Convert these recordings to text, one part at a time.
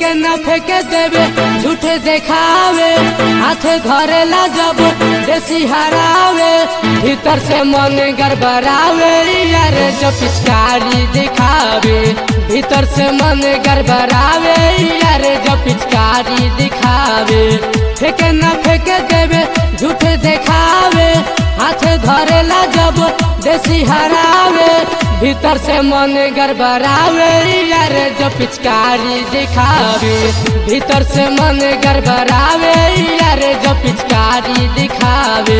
फेंके न फेंके देवे झूठे देखावे हाथे धरे ला जब देसी हरावे भीतर से मन गड़बड़ावे यार जो पिचकारी दिखावे भीतर से मन गड़बड़ावे यार जो पिचकारी दिखावे फेंके न फेंके देवे झूठे देखावे हाथे धरे ला जब देसी हरावे भीतर से मन गड़बड़ावे यार जो पिचकारी दिखावे भीतर से मन गड़बड़ावे यार जो पिचकारी दिखावे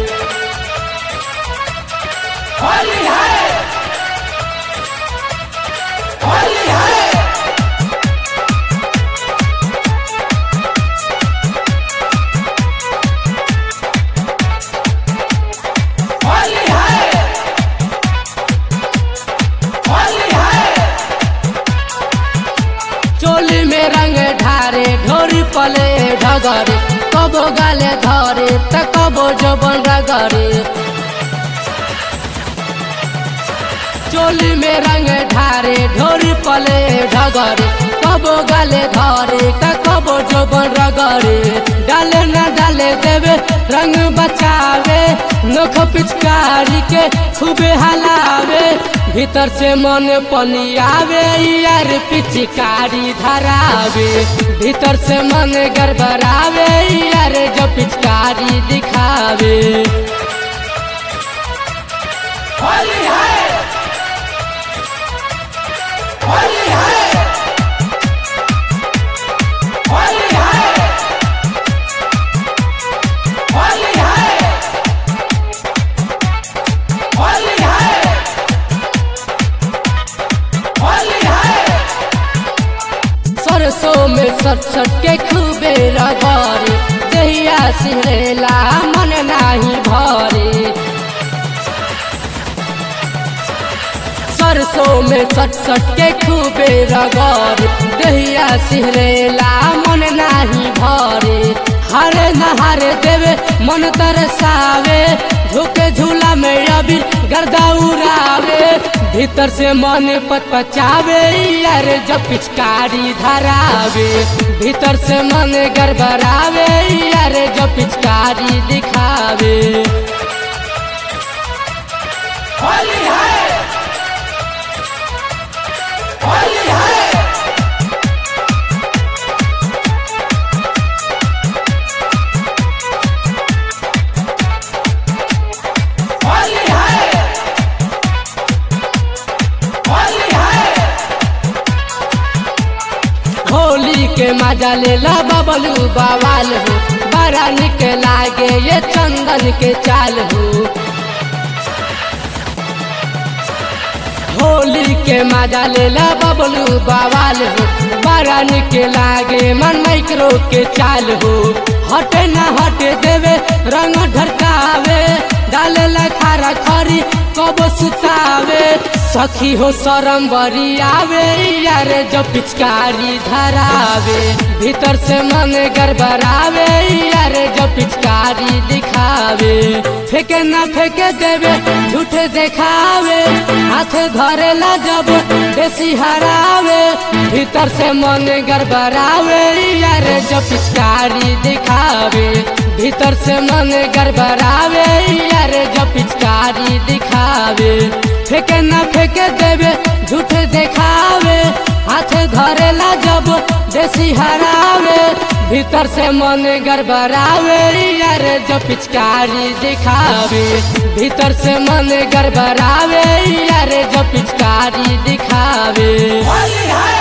होली है होली है होली है होली है चोली में रंग ढारे ढोरी पले ढगरे कबो गाले धरे त कबो जबन रगरे चोली में रंग ढारे ढोरी पले ढगरे कबो गाले धरे त कबो जबन रगरे डाले न डाले देवे रंग बचावे नोख पिचकारी के खूबे हलावे भीतर से मन पनियावे यार पिचकारी धरावे भीतर से मन गड़बड़ावे यार जो पिचकारी दिखावे होली है होली है होली है होली है होली है होली है सरसों में सट सट के खूबे रगरे दहिया सिहरेला मन नाही भरे सरसों में सट सट के खूबे रगर दहिया सिहरेला मन नाही भरे हरे नहारे देवे मन तरसावे झुके झूला में अबीर गर्दा उड़ावे भीतर से मन पचपचावे यार जब पिचकारी धरावे भीतर से मन गड़बड़ावे यार जब पिचकारी दिखावे होली है होली है होली है होली है होली के मजा ले ला बबलू बवाल हो बड़ा निक लागे ये चंदन के चाल हो होली के मजा ले ला बबलू बवाल हो बड़ा निक लागे मन माइक्रो के चाल हो हटे ना हटे देवे रंग ढरकावे डाले ला खारा खरी कब सुतावे सखी हो शरम बरी आवे यार जो पिचकारी धरावे भीतर से मन गड़बड़ावे यार जो पिचकारी दिखावे फेंके ना फेंके देवे झूठे देखावे हाथ धरे ला जब देसी हरावे भीतर से मन गड़बड़ावे यार जो पिचकारी दिखावे भीतर से मन गड़बड़ावे यार जो पिचकारी दिखावे फेंके ना फेंके देवे झूठ देखावे हाथ धरे ला जब देसी हरावे भीतर से मन गड़बड़ावे यार जो पिचकारी दिखावे भीतर से मन गड़बड़ावे यार जो पिचकारी दिखावे होली है